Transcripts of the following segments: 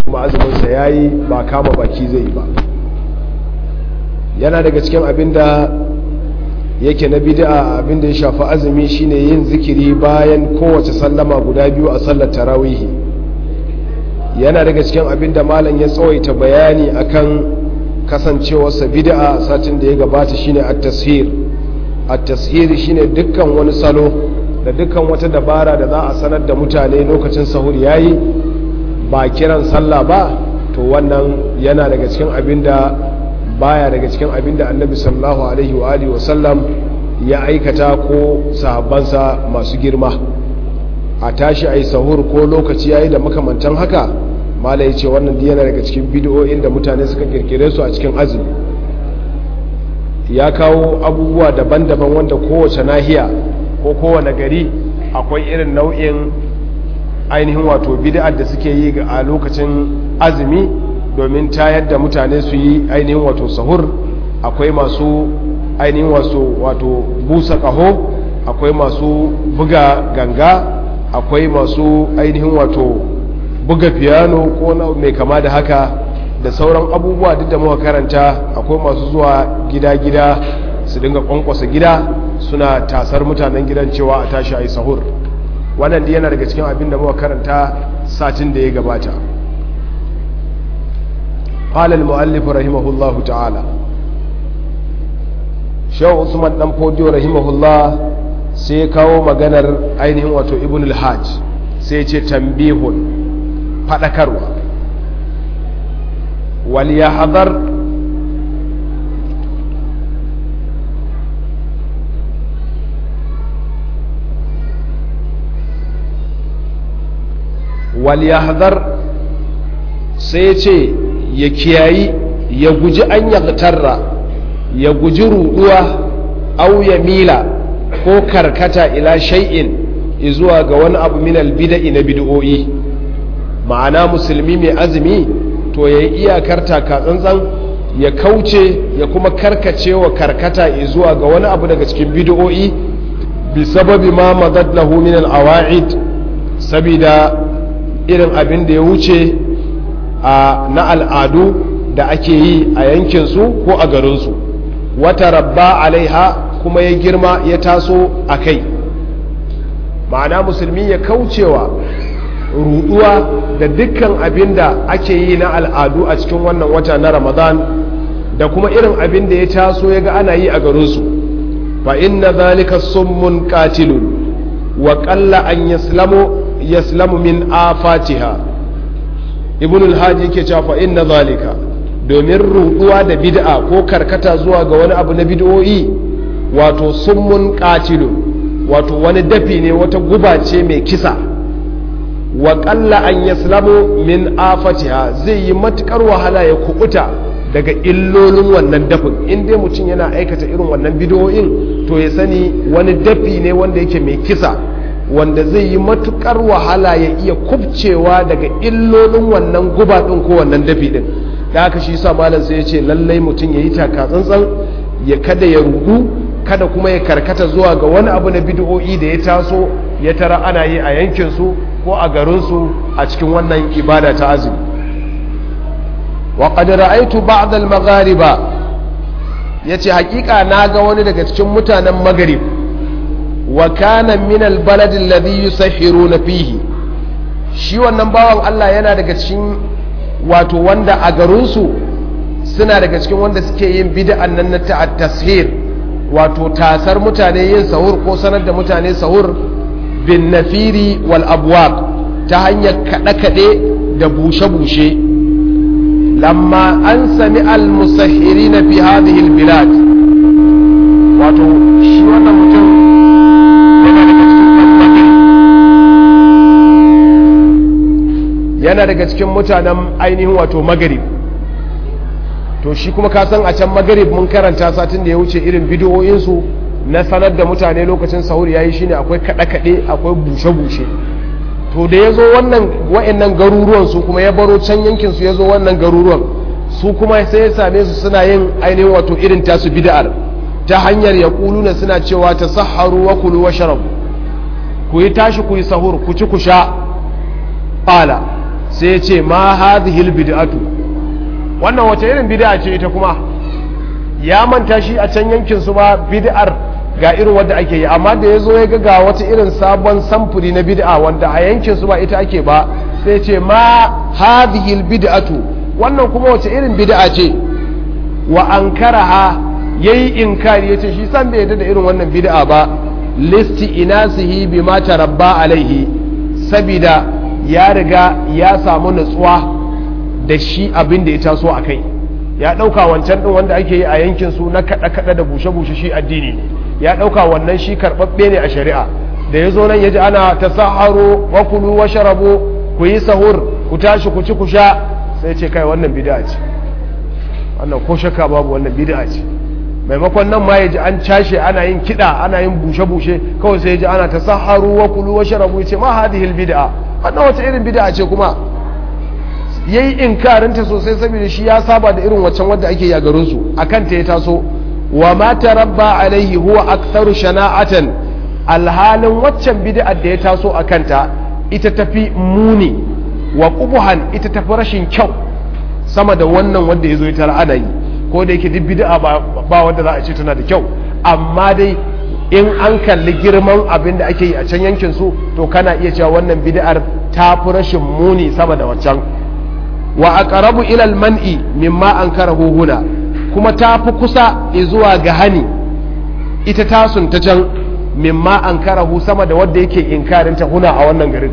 kuma azuminsa ya yi ba kama baki zai yi ba yana daga cikin abin da yake na bid'a abin da ya shafi azumi shine yin zikiri bayan kowace sallama guda biyu a sallar tarawihi yana daga cikin abin da malam ya tsawaita bayani akan kasancewarsa bid'a satin da ya gabata shine at-tashir at-tashir shine dukkan wani salo da dukkan wata dabara da za a sanar da mutane lokacin sahur yayi ba kiran sallah ba to wannan yana daga cikin abin da baya daga cikin abin da annabi sallallahu alaihi wa alihi wasallam ya aikata ko sahabbansa masu girma a tashi a yi sahur ko lokaci yayi da makamantan haka mala ya ce wannan yana daga cikin bidiyoyin da mutane suka kirkire su a cikin azumi ya kawo abubuwa daban-daban wanda kowace nahiya ko kowane gari akwai irin nau'in ainihin wato bid'ar da suke yi a lokacin azumi domin tayar da mutane su yi ainihin wato sahur akwai masu ainihin wato busa kaho akwai masu buga ganga akwai masu ainihin wato buga piano ko mai kama da haka da sauran abubuwa duk da muka karanta akwai masu zuwa gida-gida su dinga kwankwasa gida suna tasar mutanen gidan cewa a tashi a yi sahur wannan da yana daga cikin abin da muka karanta satin da ya gabata قال المؤلف رحمه الله تعالى شو عثمان dan fodiyo rahimahullah sai kawo maganar ainihin wato ibn al-hajj sai ce tambihun fadakarwa wal yahdhar wal yahdhar sai ce ya kiyayi ya guji an yagtarra ya guji ruduwa au ya mila ko karkata ila shay'in zuwa ga wani abu min albida'i na bid'o'i ma'ana musulmi mai azumi to ya yi iyakar taka tsantsan ya kauce ya kuma karkace wa karkata zuwa ga wani abu daga cikin bid'o'i bi sababi ma madad lahu min al-awa'id sabida irin abin da ya wuce na al'adu da ake yi a yankinsu ko a garinsu wata rabba alaiha kuma ya girma ya taso a kai ma'ana musulmi ya kaucewa ruduwa da dukkan abin da ake yi na al'adu a cikin wannan wata na ramadan da kuma irin abin da ya taso ya ga ana yi a garinsu fa inna zalika summun qatilun wa qalla an yaslamu yaslamu min afatiha ibn al-hajji yake cewa fa inna zalika domin ruduwa da bid'a ko karkata zuwa ga wani abu na bid'o'i wato summun qatilun wato wani dafi ne wata guba ce mai kisa wa qalla an yaslamu min afatiha zai yi matukar wahala ya kubuta daga illolin wannan dafin in dai mutum yana aikata irin wannan bid'o'in to ya sani wani dafi ne wanda yake mai kisa wanda zai yi matukar wahala ya iya kubcewa daga illolin wannan guba ɗin ko wannan dafi ɗin da haka shi sa malam sai ya ce lallai mutum ya yi taka tsantsan ya kada ya rudu kada kuma ya karkata zuwa ga wani abu na bid'o'i da ya taso ya tara ana yi a yankinsu ko a garinsu a cikin wannan ibada ta azumi wa qad ra'aytu ba'd al-maghariba yace hakika naga wani daga cikin mutanen maghrib wa kana min albalad alladhi yusahhiruna fihi shi wannan bawan Allah yana daga cikin wato wanda a garin su suna daga cikin wanda suke yin bid'an nan na tashir wato tasar mutane yin sahur ko sanar da mutane sahur bin nafiri wal abwaq ta hanyar kada kade da bushe bushe lamma an sami al musahhirina fi hadhihi al bilad wato shi wannan mutum yana daga cikin mutanen ainihin wato magarib to shi kuma ka san a can magarib mun karanta satin da ya wuce irin bidiyoyinsu na sanar da mutane lokacin sahur yayi shine akwai kaɗe-kaɗe akwai bushe-bushe to da ya zo wannan wa'annan garuruwan su kuma ya baro can yankin su ya zo wannan garuruwan su kuma sai ya same su suna yin ainihin wato irin tasu bid'ar ta hanyar ya kuluna suna cewa ta saharu wa kulu wa sharabu ku yi tashi ku yi sahur ku ci ku sha ƙala sai ce ma hadhihi bid'atu wannan wace irin bid'a ce ita kuma ya manta shi a can yankin su ba bid'ar ga irin wanda ake yi amma da yazo ya ga wata irin sabon samfuri na bid'a wanda a yankin su ba ita ake ba sai ce ma hadhihi bid'atu wannan kuma wace irin bid'a ce wa ankaraha yayi inkari yace shi san bai yarda da irin wannan bid'a ba listi inasihi bima tarabba alaihi sabida ya riga ya samu nutsuwa da shi abin da ya taso a kai ya ɗauka wancan ɗin wanda ake yi a yankin su na kaɗa-kaɗa da bushe-bushe shi addini ne ya ɗauka wannan shi karɓaɓɓe ne a shari'a da ya zo nan ya ji ana ta saharo wa kulu wa sharabo ku yi sahur ku tashi ku ci ku sha sai ce kai wannan bid'a ce wannan ko shakka babu wannan bid'a ce maimakon nan ma ya ji an cashe ana yin kiɗa ana yin bushe-bushe kawai sai ya ji ana ta saharu wa kulu wa sharabu ya ce ma hadihil bid'a wannan wata irin bid'a ce kuma yayi inkarinta sosai saboda shi ya saba da irin waccan wadda ake yi a garin su akan ta ya taso wa ma tarabba alaihi huwa aktharu shana'atan alhalin waccan bid'a da ya taso akan ta ita tafi muni wa qubuhan ita tafi rashin kyau sama da wannan wanda ya zo ya tara ana yi ko da yake duk bid'a ba wanda za a ce tana da kyau amma dai in an kalli girman abin da ake yi a can yankin su to kana iya cewa wannan bid'ar ta fi rashin muni sama da waccan wa aqrabu ila al-man'i mimma ankarahu huna kuma ta fi kusa zuwa ga hani ita tasun ta can mimma ankarahu sama da wanda yake inkarin ta huna a wannan garin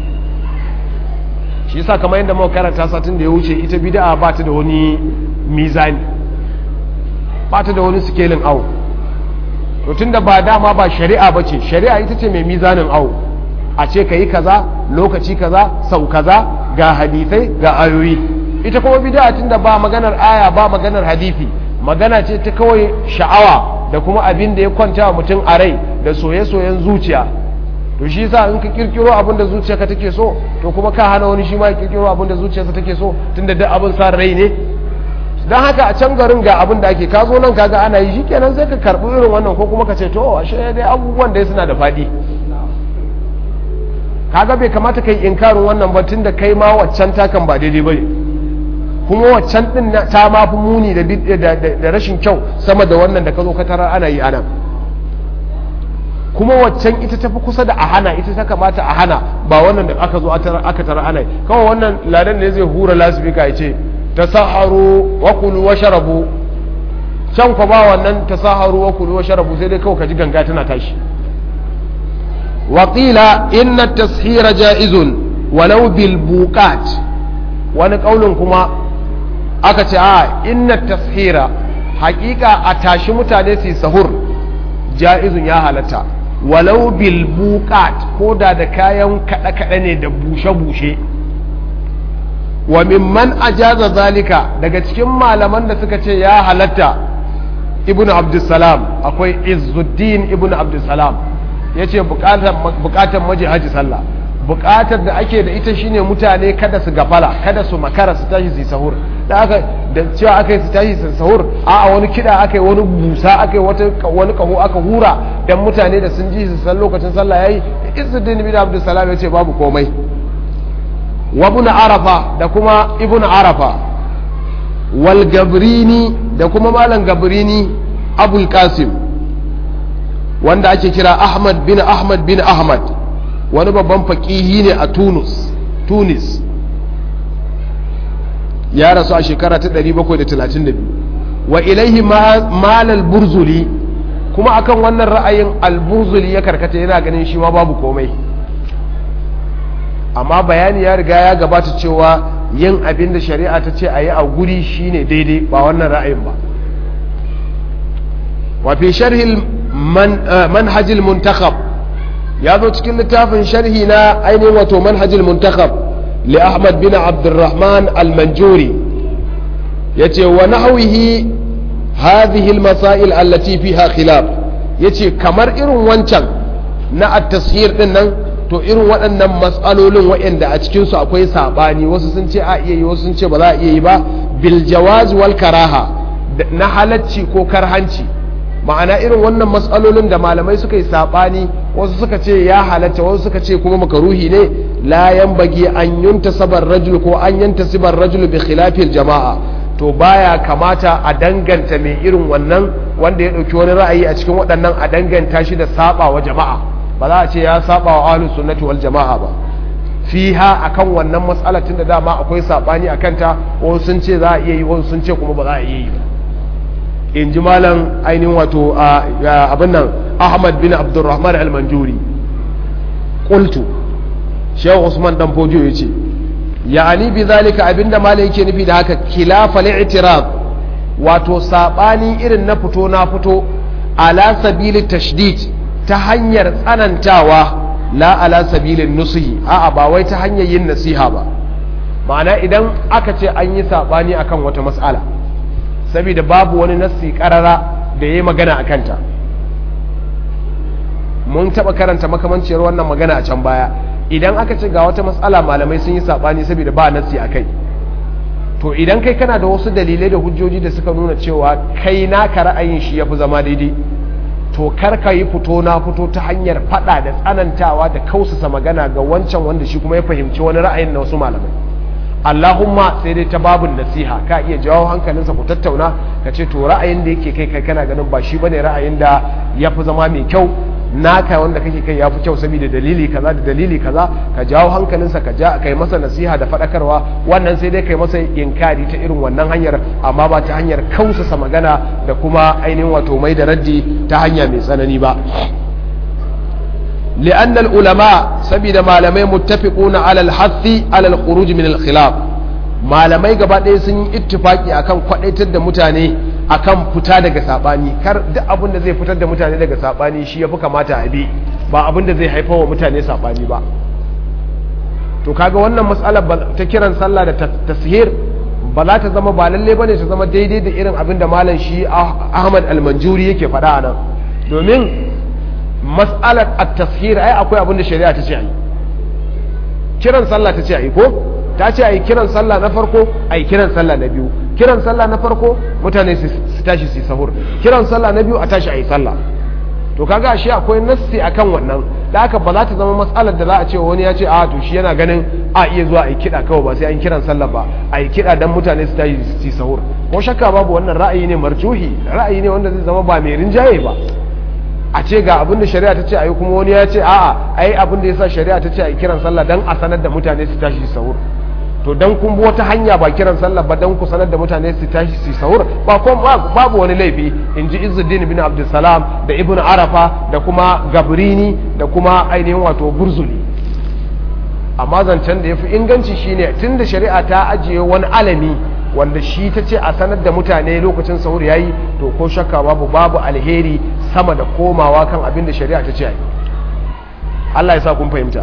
shi yasa kamar yadda muka karanta satin da ya wuce ita bid'a ba ta da wani mizani ba ta da wani sikelin awo to tunda ba dama ba shari'a ba ce shari'a ita ce mai mizanin awo a ce ka yi kaza lokaci kaza sau kaza ga hadithai ga ayoyi ita kuma bid'a tunda ba maganar aya ba maganar hadithi magana ce ta kawai sha'awa da kuma abin da ya kwanta wa mutum a rai da soye-soyen zuciya to shi yasa in ka kirkiro abin da zuciyarka take so to kuma ka hana wani shi ma ya kirkiro abin da zuciyarsa take so tunda duk abin sa rai ne don haka a can garin ga abin da ake ka zo nan kaga ana yi shikenan sai ka karbi irin wannan ko kuma ka ce to ashe dai abubuwan da suna da faɗi kaga bai kamata kai inkarin wannan ba tunda kai ma waccan takan ba daidai bane kuma waccan din ta ma fi muni da rashin kyau sama da wannan da ka zo ka tarar ana yi anan kuma waccan ita tafi kusa da a hana ita ta kamata a hana ba wannan da aka zo aka tara ana yi kawai wannan ladan ne zai hura lasifika ya ce tasaharu wa kulu wa sharabu can kwa ba wannan tasaharu wa kulu wa sharabu sai dai kawai ka ji ganga tana tashi wa qila inna tashira jaizun walau bil buqat wani kaulin kuma aka ce a inna tashira hakika a tashi mutane su sahur jaizun ya halatta walau bil buqat ko da da kayan kada kada ne da bushe bushe wa mimman ajaza zalika daga cikin malaman da suka ce ya halatta ibnu abdussalam akwai izzuddin ibnu abdussalam ya ce bukatar maji haji sallah bukatar da ake da ita shine mutane kada su gafala kada su makara su tashi su sahur da aka da cewa aka yi su tashi su sahur a wani kida aka yi wani busa aka yi wani kaho aka hura dan mutane da sun ji su san lokacin sallah yayi izzuddin ibnu abdussalam ya ce babu komai wa ibn arafa da kuma ibn arafa wal gabrini da kuma malam gabrini abul qasim wanda ake kira ahmad bin ahmad bin ahmad wani babban faƙihi ne a tunus tunis ya rasu a shekara ta 732 wa ilaihi malal burzuli kuma akan wannan ra'ayin alburzuli ya karkata yana ganin shi ma babu komai amma bayani ya riga ya gabata cewa yin abin da shari'a ta ce a yi a guri shine daidai ba wannan ra'ayin ba wa fi sharhil manhajil muntakhab ya zo cikin littafin sharhi na ainihin wato manhajil muntakhab li ahmad bin abdurrahman al-manjuri yace wa nahwihi hadhihi al-masail allati fiha khilaf yace kamar irin wancan na at-tashhir din nan to irin waɗannan matsalolin waɗanda a cikinsu akwai saɓani wasu sun ce a iya yi wasu sun ce ba za a iya yi ba bil jawaz wal karaha na halacci ko karhanci ma'ana irin wannan matsalolin da malamai suka yi saɓani wasu suka ce ya halatta wasu suka ce kuma makaruhi ne la yanbaghi an yuntasaba ar-rajul ko an yantasiba ar-rajul bi khilafi al-jama'a to baya kamata a danganta mai irin wannan wanda ya dauki wani ra'ayi a cikin waɗannan a danganta shi da saba wa jama'a ba za a ce ya saba wa ahlus sunnati wal jama'a ba fiha akan wannan matsalar tunda dama akwai sabani akan ta wasu sun ce za a iya yi wasu sun ce kuma ba za a iya yi ba in ji malam ainihin wato abin nan ahmad bin abdurrahman al-manjuri qultu shehu usman dan fojo ya ce ya'ani bi zalika abinda malam yake nufi da haka khilafa li'tirab wato sabani irin na fito na fito ala sabili tashdid ta hanyar tsanantawa la ala sabilin nusihi a'a ba wai ta hanyar yin nasiha ba ma'ana idan aka ce an yi sabani akan wata mas'ala saboda babu wani nassi karara da yayi magana akan ta mun taba karanta makamanciyar wannan magana a can baya idan aka ce ga wata matsala malamai sun yi sabani saboda ba nassi akai to idan kai kana da wasu dalilai da hujjoji da suka nuna cewa kai naka ra'ayin shi yafi zama daidai to kar ka yi fito na fito ta hanyar fada da tsanantawa da kausasa magana ga wancan wanda shi kuma ya fahimci wani ra'ayin na wasu malamai Allahumma sai dai ta babun nasiha ka iya jawo hankalinsa ku tattauna ka ce to ra'ayin da yake kai kai kana ganin ba shi bane ra'ayin da ya fi zama mai kyau naka wanda kake kai ya fi kyau saboda dalili kaza da dalili kaza ka jawo hankalinsa ka ja kai masa nasiha da faɗakarwa wannan sai dai kai masa inkari ta irin wannan hanyar amma ba ta hanyar kausasa magana da kuma ainihin wato mai da raddi ta hanya mai tsanani ba لأن العلماء سبيل ما لم متفقون على الحث على الخروج من الخلاف malamai gaba ɗaya sun yi ittifaki akan kwadaitar da mutane akan fita daga sabani kar duk abin da zai fitar da mutane daga sabani shi yafi kamata a bi ba abin da zai haifar wa mutane sabani ba to kaga wannan matsalar ta kiran sallah da tashir ba za ta zama ba lalle bane ta zama daidai da irin abin da malam shi Ahmad Al-Manjuri yake faɗa nan domin mas'alar at-tashir ai akwai abin da shari'a ta ce ai kiran sallah ta ce ai ko ta ce ai kiran sallah na farko ai kiran sallah na biyu kiran sallah na farko mutane su tashi su sahur kiran sallah na biyu a tashi ai sallah to kaga shi akwai nassi akan wannan da haka ba za ta zama matsalar da za a ce wani ya ce a to shi yana ganin a iya zuwa a yi kiɗa kawai ba sai an kiran sallah ba a yi kiɗa don mutane su tashi su sahur ko shakka babu wannan ra'ayi ne marjuhi ra'ayi ne wanda zai zama ba mai rinjaye ba a ce ga abin da shari'a ta ce a yi kuma wani ya ce a'a ai abin da ya sa shari'a ta ce a yi kiran sallah don a sanar da mutane su tashi su sahur to dan kun bi wata hanya ba kiran sallah ba dan ku sanar da mutane su tashi su sahur ba ko babu wani laifi in ji Izzuddin bin Abdulsalam da Ibn Arafa da kuma Gabrini da kuma ainihin wato Burzuli amma zancen da yafi inganci shine tunda shari'a ta ajiye wani alami wanda shi ta ce a sanar da mutane lokacin sahur yayi to ko shakka babu babu alheri sama da komawa kan abin da shari'a ta ce yi Allah ya sa kun fahimta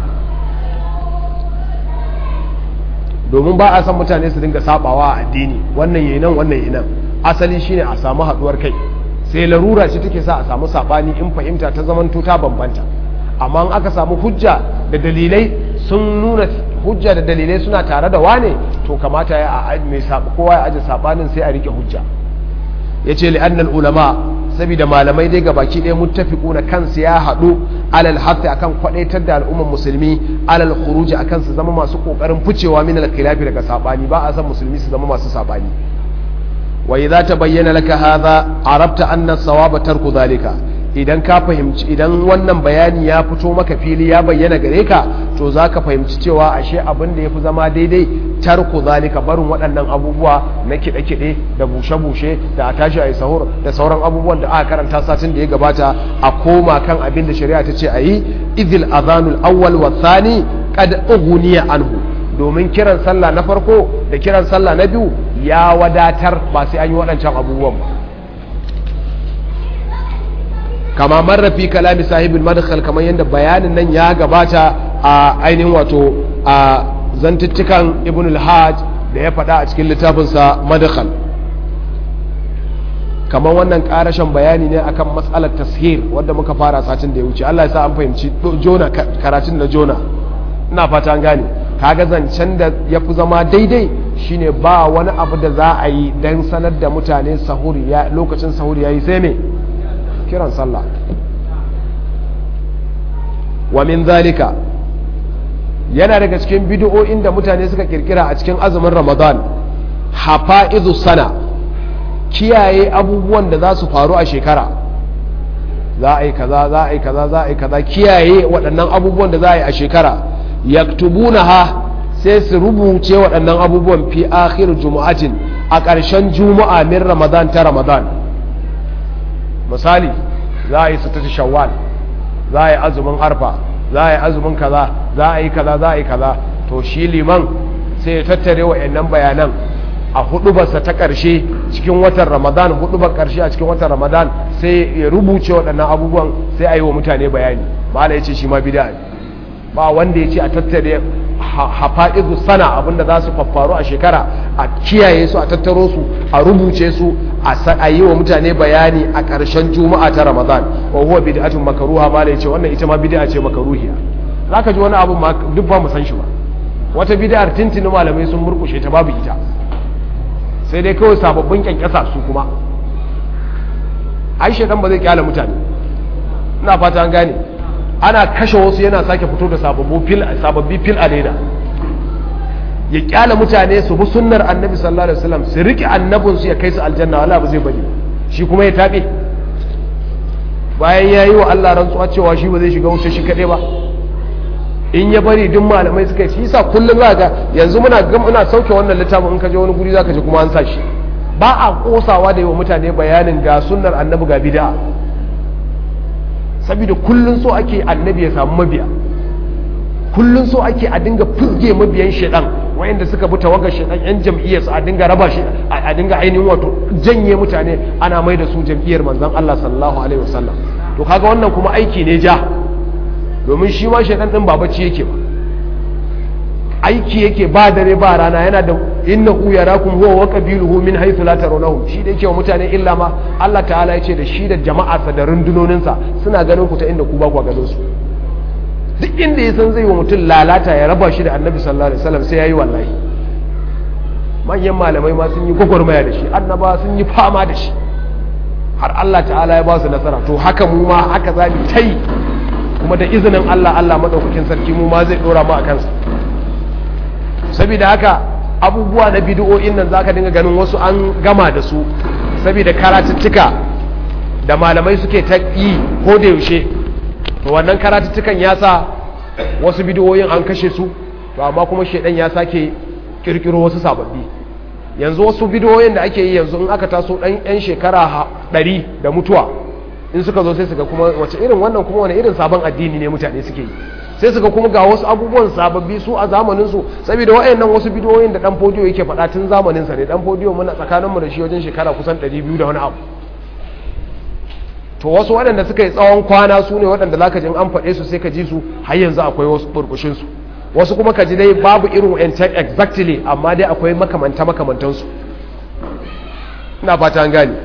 domin ba a san mutane su dinga sabawa a addini wannan yayi nan wannan yayi nan asali shine a samu haduwar kai sai larura ce take sa a samu sabani in fahimta ta zamanto ta bambanta amma in aka samu hujja da dalilai sun nuna hujja da dalilai suna tare da wane to kamata ya a mai kowa ya aje sabanin sai a rike hujja yace li annal ulama saboda malamai dai ga baki ɗaya muttafiquna kansu ya haɗu alal hafi akan kwadaitar da al'ummar musulmi alal khuruji akan su zama masu kokarin ficewa min al khilafi daga sabani ba a san musulmi su zama masu sabani wa idza tabayyana laka hadha arabta anna sawaba tarku zalika idan ka fahimci idan wannan bayani ya fito maka fili ya bayyana gare ka to zaka fahimci cewa ashe abin da yafi zama daidai tarku zalika barin waɗannan abubuwa na kiɗe-kiɗe da bushe-bushe da a tashi a yi sahur da sauran abubuwan da aka karanta satin da ya gabata a koma kan abin da shari'a ta ce a yi idil azanul awwal wa thani qad ughniya anhu domin kiran sallah na farko da kiran sallah na biyu ya wadatar ba sai an yi waɗancan abubuwan ba kama marrafi kalami sahibin madkhal kamar yadda bayanin nan ya gabata a ainihin wato a zantuttukan ibn al-hajj da ya faɗa a cikin littafinsa madkhal kamar wannan ƙarashen bayani ne akan matsalar tashir wadda muka fara satin da ya wuce Allah ya sa an fahimci jona karatun na jona ina fata an gane kaga zancen da ya fi zama daidai shine ba wani abu da za a yi don sanar da mutane sahuri lokacin sahuri ya yi sai me kiran sallah wa min zalika yana daga cikin bid'o'in da mutane suka kirkira a cikin azumin ramadan hafa'izu sana kiyaye abubuwan da za su faru a shekara za a yi kaza za a yi kaza za a yi kaza kiyaye waɗannan abubuwan da za a yi a shekara yaktubuna ha sai su rubuce waɗannan abubuwan fi akhir jumu'atin a ƙarshen juma'a min ramadan ta ramadan misali za a yi sitatu shawwal za a yi azumin arfa za a yi azumin kaza za a yi kaza za a yi kaza to shi liman sai ya tattare wa'annan bayanan a hudubarsa ta ƙarshe cikin watan ramadan hudubar ƙarshe a cikin watan ramadan sai ya rubuce waɗannan abubuwan sai a yi wa mutane bayani mala ya ce shi ma bida ne ba wanda ya ce a tattare hafa'izu sana abinda za su faffaru a shekara a kiyaye su a tattaro su a rubuce su a yi wa mutane bayani a ƙarshen juma'a ta ramadan wa huwa bid'atun makaruha mala ya ce wannan ita ma bid'a ce makaruhiya zaka ji wani abu ma duk ba mu san shi ba wata bid'ar tintini malamai sun murkushe ta babu ita sai dai kawai sababbin kyankyasa su kuma ai shedan ba zai kyala mutane ina fata an gane ana kashe wasu yana sake fito da sababbi fil a leda ya kyala mutane su bi sunnar annabi sallallahu alaihi wasallam su riƙe annabinsu ya kai su aljanna wala ba zai bari shi kuma ya taɓe bayan ya yi wa Allah rantsuwa cewa shi ba zai shiga wuce shi kaɗai ba in ya bari duk malamai suka yi sa kullum za ga yanzu muna muna sauke wannan littafin in ka je wani guri za ka je kuma an sa shi ba a kosawa da yi wa mutane bayanin ga sunnar annabi ga bid'a saboda kullun so ake annabi ya samu mabiya kullun so ake a dinga fuzge mabiyan shedan wayanda suka bi tawagar shedan yan jam'iyyar su a dinga raba shi a dinga ainihin wato janye mutane ana mai da su jam'iyyar manzon Allah sallallahu alaihi wasallam to kaga wannan kuma aiki ne ja domin shi ma shedan din ba bacci yake ba aiki yake ba dare ba rana yana da innahu yarakum huwa wa qabiluhu min haythu la tarawnahum shi da yake wa mutane illa ma Allah ta'ala ya ce da shi da jama'arsa da rundunoninsa suna ganin ku ta inda ku ba ku ganin su duk inda ya san zai wa mutum lalata ya raba shi da annabi sallallahu alaihi wasallam sai yayi wallahi manyan malamai ma sun yi gwagwarmaya da shi annaba sun yi fama da shi har Allah ta'ala ya ba su nasara to haka mu ma haka za mu tai kuma da izinin Allah Allah madaukakin sarki mu ma zai dora mu a kansa saboda haka abubuwa na bidiyo'in nan zaka dinga ganin wasu an gama da su saboda karatuttuka da malamai suke ta yi ko da yaushe to wannan karatuttukan ya sa wasu bidiyoyin an kashe su to amma kuma shedan ya sake kirkiro wasu sababbi yanzu wasu bidiyoyin da ake yi yanzu in aka taso dan yan shekara ɗari da mutuwa in suka zo sai suga kuma wace irin wannan kuma wani irin sabon addini ne mutane suke yi sai suka kuma ga wasu abubuwan sababbi su a zamaninsu saboda wa'annan wasu bidiyoyin da dan fodiyo yake faɗa tun zamaninsa ne dan fodiyo muna tsakaninmu da shi wajen shekara kusan 200 da wani abu to wasu waɗanda suka yi tsawon kwana su ne waɗanda za ka ji an faɗe su sai ka ji su har yanzu akwai wasu burbushinsu wasu kuma ka ji dai babu irin wa'ancan exactly amma dai akwai makamanta makamantansu ina fata an gane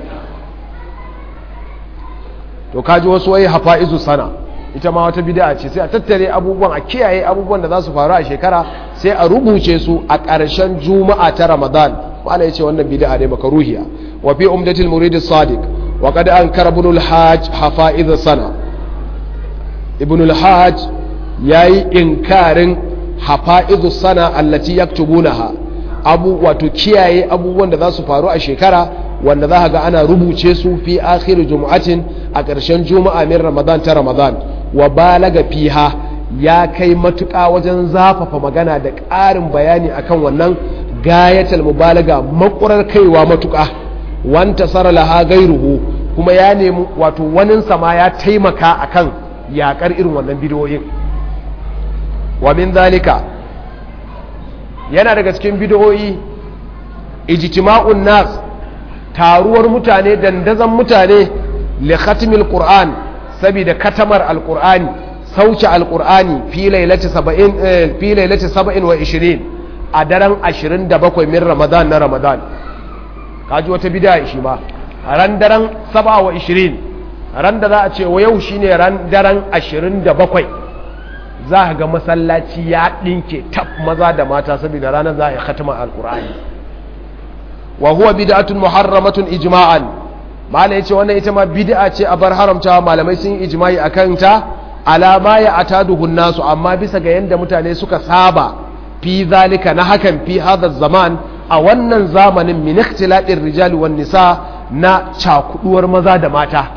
to kaji wasu wai hafa'izu sana ita ma wata bid'a ce sai a tattare abubuwan a kiyaye abubuwan da za su faru a shekara sai a rubuce su a ƙarshen juma'a ta ramadan wala yace wannan bid'a ne makaruhiya wa fi umdatil murid as-sadiq wa qad ankara ibn al-hajj hafa'iz sana ibn al-hajj yayi inkarin hafa'iz sana allati yaktubunaha abu wato kiyaye abubuwan da za su faru a shekara wanda za ga ana rubuce su fi akhir jumu'atin a ƙarshen juma'a min ramadan ta ramadan wa balaga fiha ya kai matuƙa wajen zafafa magana da ƙarin bayani akan wannan gayatal mubalaga makurar kaiwa matuƙa wanta sara laha gairuhu kuma ya nemi wato wanin sama ya taimaka akan yakar irin wannan bidiyoyin wa min zalika yana daga cikin bidiyoyi ijtima'un nas taruwar mutane dandazon mutane li khatmil qur'an saboda katamar alqur'ani sauce alqur'ani fi lailati 70 fi lailati 27 a daren 27 min ramadan na ramadan kaji wata bid'a shi ma ran daren 27 ran da za a ce wa yau shine ran daren 27 za ka ga masallaci ya dinke tab maza da mata saboda ranar za a yi khatama alqur'ani wa huwa bid'atun muharramatun ijma'an malai yace wannan ita ma bid'a ce a bar haramtawa malamai sun ijma'i akan ta alama ya ataduhun nasu amma bisa ga yadda mutane suka saba fi zalika na hakan fi hadha zaman a wannan zamanin min ikhtilatir rijali wan nisa na cakuduwar maza da mata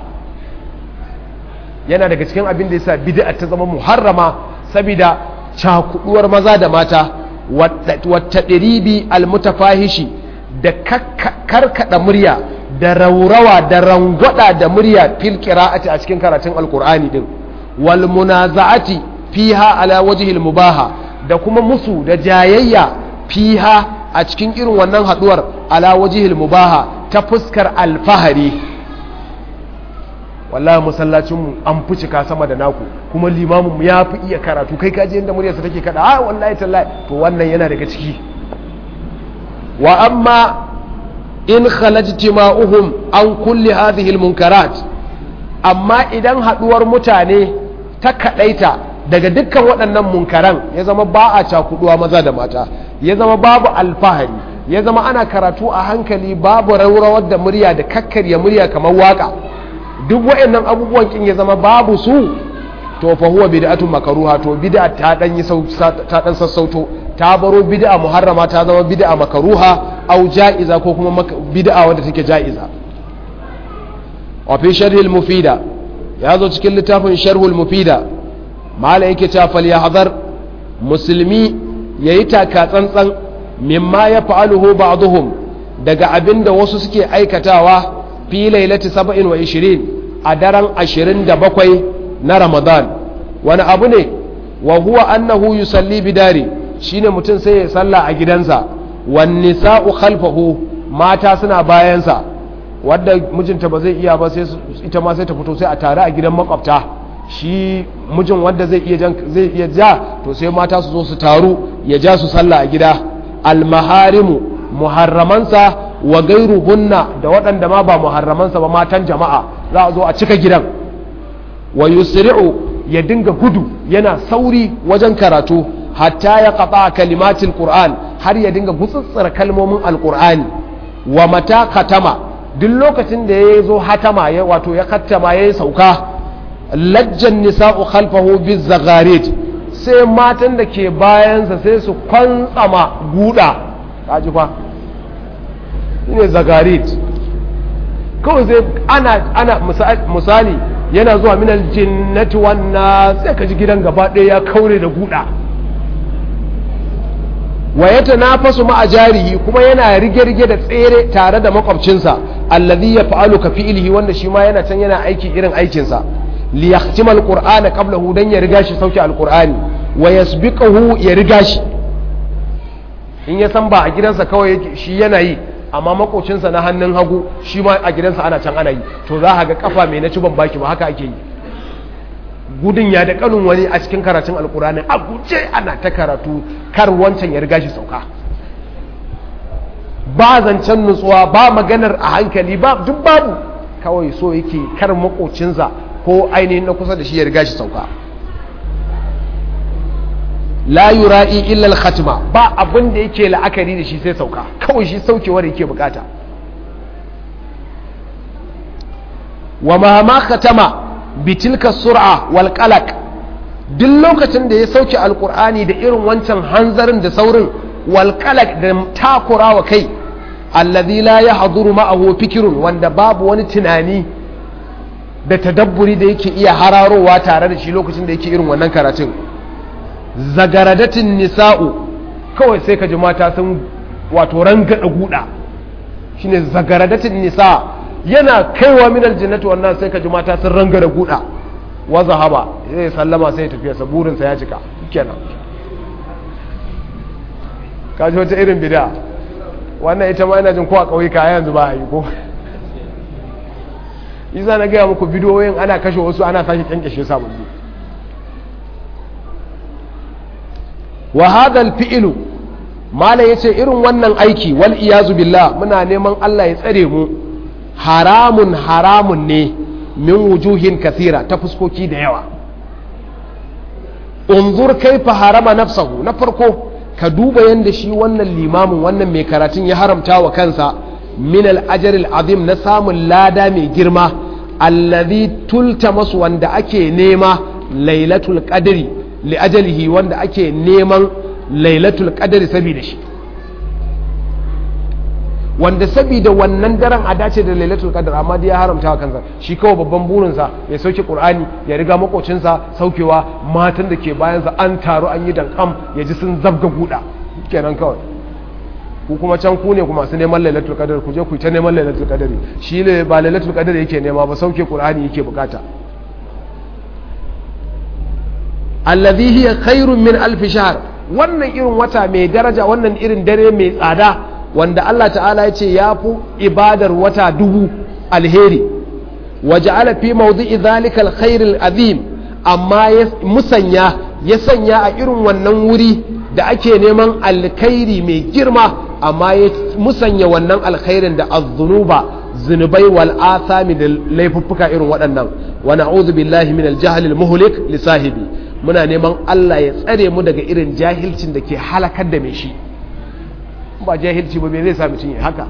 yana daga cikin abin da yasa bid'a ta zama muharrama saboda cakuduwar maza da mata wata ɗiribi almutafahishi da karkada murya da raurawa da rangwada da murya fil qira'ati a cikin karatun alqur'ani din wal munaza'ati fiha ala wajhil mubaha da kuma musu da jayayya fiha a cikin irin wannan haduwar ala wajhil mubaha ta fuskar alfahari wallahi masallacinmu an fi cika sama da naku kuma limamin ya fi iya karatu kai kaji yadda muryarsa take kada a wallahi tallahi to wannan yana daga ciki wa amma in khalajtima'uhum an kulli hadhihi almunkarat amma idan haduwar mutane ta kadaita daga dukkan waɗannan munkaran ya zama ba a cakuduwa maza da mata ya zama babu alfahari ya zama ana karatu a hankali babu raurawar da murya da kakkarya murya kamar waka duk waɗannan abubuwan kin ya zama babu su to fa huwa bid'atun makruha to bid'a ta dan yi ta dan sassauto ta baro bid'a muharrama ta zama bid'a makruha au ja'iza ko kuma bid'a wadda take ja'iza wa fi sharhi al-mufida ya zo cikin littafin sharh al-mufida mala yake ta fal yahzar musulmi yayi taka tsantsan mimma ya fa'aluhu ba'dhum daga abinda wasu suke aikatawa fi lailati 27 a daren 27 na Ramadan wani abu ne wa huwa annahu yusalli bidari shine mutum sai ya salla a gidansa wan nisa'u khalfahu mata suna bayansa wadda mijinta ba zai iya ba sai ita ma sai ta fito sai a tare a gidan makwabta shi mijin wanda zai iya zai iya ja to sai mata su zo su taru ya ja su salla a gida almaharimu muharramansa wa gairuhunna da waɗanda ma ba muharramansa ba matan jama'a za a zo a cika gidan wa yusri'u ya dinga gudu yana sauri wajen karatu hatta ya qata kalimatil qur'an har ya dinga gutsutsura kalmomin alqur'ani wa mata katama duk lokacin da ya zo hatama ya wato ya kattama ya sauka lajjan nisa'u khalfahu bizagharit sai matan da ke bayansa sai su kwantsama guda kaji fa ne zagarit kawai zai ana ana misali yana zuwa minal jinnati wannan sai ka ji gidan gaba ɗaya ya kaure da guda wa ya tanafasu ma jarihi kuma yana rige-rige da tsere tare da makwabcinsa allazi ya fa'alu ka fi'ilihi wanda shi ma yana can yana aiki irin aikinsa li yahtima alqur'ana qablahu dan ya riga shi sauke alqur'ani wa yasbiqahu ya riga shi in ya san ba a gidansa kawai shi yana yi amma makocinsa na hannun hagu shi ma a gidansa ana can ana yi to za a ga kafa mai na ci ban baki ba haka ake yi gudun ya da kanun wani a cikin karatun alkurani a guje ana ta karatu kar wancan ya riga shi sauka ba zancen nutsuwa ba maganar a hankali ba duk babu kawai so yake kar makocinsa ko ainihin na kusa da shi ya riga shi sauka la yura'i illa al-khatma ba abin da yake la'akari da shi sai sauka kawai shi saukewar yake bukata wa ma ma khatama bi tilka sur'a wal qalaq duk lokacin da ya sauke alqur'ani da irin wancan hanzarin da saurin wal qalaq da takurawa kai alladhi la yahduru ma'ahu fikrun wanda babu wani tunani da tadabburi da yake iya hararowa tare da shi lokacin da yake irin wannan karatun zagaradatin nisa'u kawai sai ka ji mata sun wato rangada guda shine zagaradatin nisa yana kaiwa minal jannati wannan sai ka ji mata sun rangada guda wa zahaba sai sallama sai tafiya sa burin sa ya cika kenan ka ji wata irin bid'a wannan ita ma ina jin ko a kauyuka yanzu ba a yi ko isa na gaya muku bidiyoyin ana kashe wasu ana sake kyankyashe sababbi wa hadal fi'ilu mala yace irin wannan aiki wal iyazu billah muna neman Allah ya tsare mu haramun haramun ne min wujuhin kathira ta fuskoki da yawa unzur kaifa harama nafsahu na farko ka duba yanda shi wannan limamin wannan mai karatun ya haramta wa kansa min al azim na samun lada mai girma allazi tulta masu wanda ake nema lailatul qadri li ajalihi wanda ake neman lailatul qadri saboda shi wanda saboda wannan daren a dace da lailatul qadr amma dai ya haramta kansa shi kawai babban burinsa ya sauke qur'ani ya riga makocinsa saukewa matan da ke bayansa an taru an yi dankam ya ji sun zabga guda kenan kawai ku kuma can ku ne kuma su neman lailatul qadr ku je ku ta neman lailatul qadr shi ne ba lailatul qadr yake nema ba sauke qur'ani yake bukata alladhi hiya khairun min alf shahr wannan irin wata mai daraja wannan irin dare mai tsada wanda Allah ta'ala ya ce ya fi ibadar wata dubu alheri waje ala fi mawdu'i zalika alkhairil azim amma ya musanya ya sanya a irin wannan wuri da ake neman alkhairi mai girma amma ya musanya wannan alkhairin da az-zunuba zunubai wal athami da laifuffuka irin waɗannan wa na'udhu billahi min al-jahl al-muhlik li sahibi muna neman Allah ya tsare mu daga irin jahilcin da ke halakar da mai shi ba jahilci ba me zai sa mutum ya haka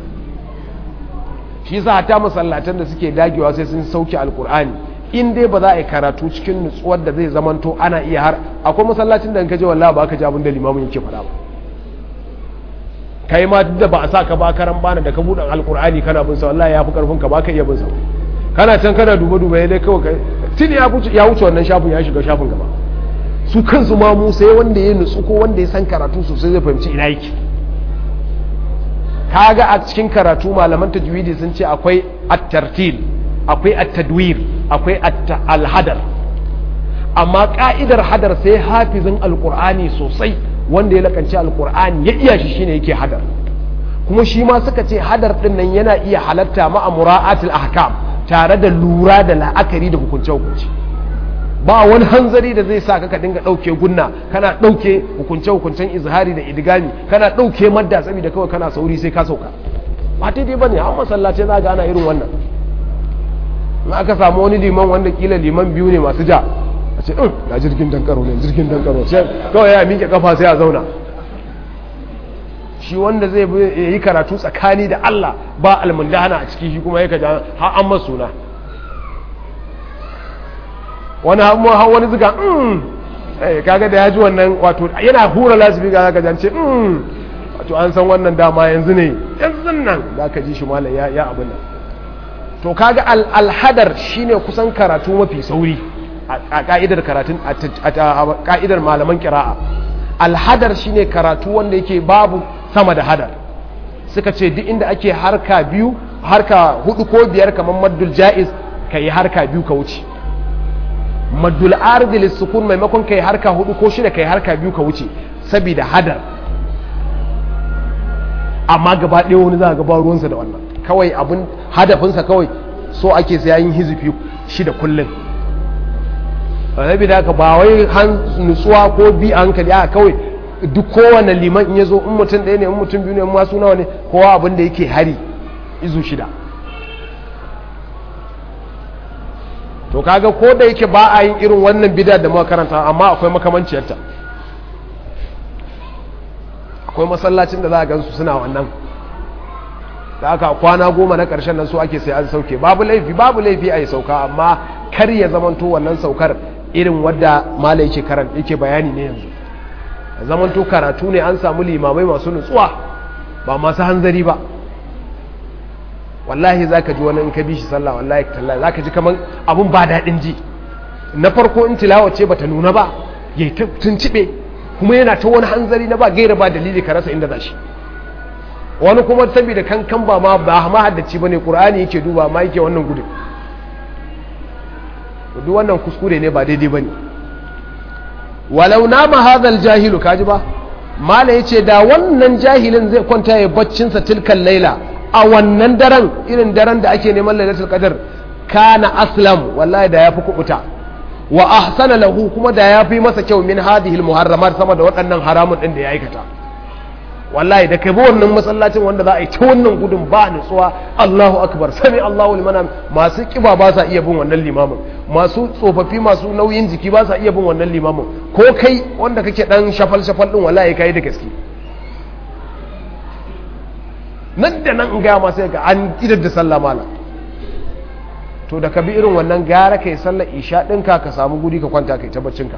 shi yasa hata masallatan da suke dagewa sai sun sauke alkur'ani in dai ba za a yi karatu cikin nutsuwar da zai zamanto ana iya har akwai masallacin da in ka je wallahi ba ka ji abin da limamin yake faɗa ba kai ma duk da ba a sa ka ba karan bana da ka buɗe alkur'ani kana bin sa wallahi ya fi karfin ka ba ka iya bin sa kana can kana duba duba dai kawai kai tun ya wuce ya wuce wannan shafin ya shiga shafin gaba su kansu ma mu sai wanda ya nutsu ko wanda ya san karatu sosai zai fahimci ina yake kaga a cikin karatu malaman tajwidi sun ce akwai at-tartil akwai at-tadwir akwai al-hadar amma ka'idar hadar sai hafizin alqur'ani sosai wanda ya lakanci alqur'ani ya iya shi shine yake hadar kuma shi ma suka ce hadar din nan yana iya halatta ma'a mura'atul ahkam tare da lura da la'akari da hukunce hukunci ba wani hanzari da zai sa ka dinga ɗauke gunna kana ɗauke hukunce-hukuncen izhari da idigami kana ɗauke madda saboda kawai kana sauri sai ka sauka ba daidai ba ne an masallace za ga ana irin wannan in aka samu wani liman wanda kila liman biyu ne masu ja a ce in na jirgin dankaro ne jirgin dankaro sai kawai ya miƙe kafa sai a zauna shi wanda zai yi karatu tsakani da Allah ba almundahana a ciki shi kuma ya kaja har an masuna wani har wani zuga kaga da ya ji wannan wato yana hura lasibi ga zaka jance wato an san wannan dama yanzu ne yanzu nan za ka ji shi malam ya ya abin nan to kaga alhadar shine kusan karatu mafi sauri a ka'idar karatun a ka'idar malaman kira'a alhadar shine karatu wanda yake babu sama da hadar suka ce duk inda ake harka biyu harka hudu ko biyar kamar maddul ja'iz ka yi harka biyu ka wuce maddul ardi lissukun maimakon kai harka hudu ko shida kai harka biyu ka wuce saboda hadar amma gaba ɗaya wani za a gaba ruwansa da wannan kawai abin hadafinsa kawai so ake sai yin hizifi shida kullum saboda haka ba wai nutsuwa ko bi a hankali a kawai duk kowane liman in ya zo in mutum ɗaya ne in mutum biyu ne in masu nawa ne kowa abin da yake hari izu shida to kaga ko da yake ba a yin irin wannan bida da muka karanta amma akwai makamanciyarta akwai masallacin da za a gansu suna wannan da aka kwana goma na ƙarshen nan su ake sai an sauke babu laifi babu laifi a yi sauka amma kar ya zamanto wannan saukar irin wadda mala yake karan yake bayani ne yanzu zamanto karatu ne an samu limamai masu nutsuwa ba masu hanzari ba wallahi za ka ji wani in ka bi shi sallah wallahi tallahi za ka ji kamar abun ba daɗin ji na farko in tilawa ce bata nuna ba ya yi tunciɓe kuma yana ta wani hanzari na ba gaira ba dalili ka rasa inda za shi wani kuma saboda kankan ba ma ba ma haddaci ba ne ƙur'ani yake duba ma yake wannan gudun duk wannan kuskure ne ba daidai ba ne walau nama hadal jahilu kaji ba mala ya ce da wannan jahilin zai kwanta ya baccinsa tilkan laila a wannan daren irin daren da ake neman lailatul qadar kana aslam wallahi da yafi kubuta wa ahsana lahu kuma da yafi masa kyau min hadhihi almuharramat sama da waɗannan haramun din da ya aikata wallahi da kai bi wannan masallacin wanda za a yi ta wannan gudun ba nutsuwa Allahu akbar sami Allahu liman masu kiba ba sa iya bin wannan limamin masu tsofaffi masu nauyin jiki ba sa iya bin wannan limamin ko kai wanda kake dan shafal shafal din wallahi kai da gaske nan da nan in gaya masu ga an idar da sallah mala to da ka bi irin wannan gara kai sallar isha ɗinka ka samu guri ka kwanta kai ta baccinka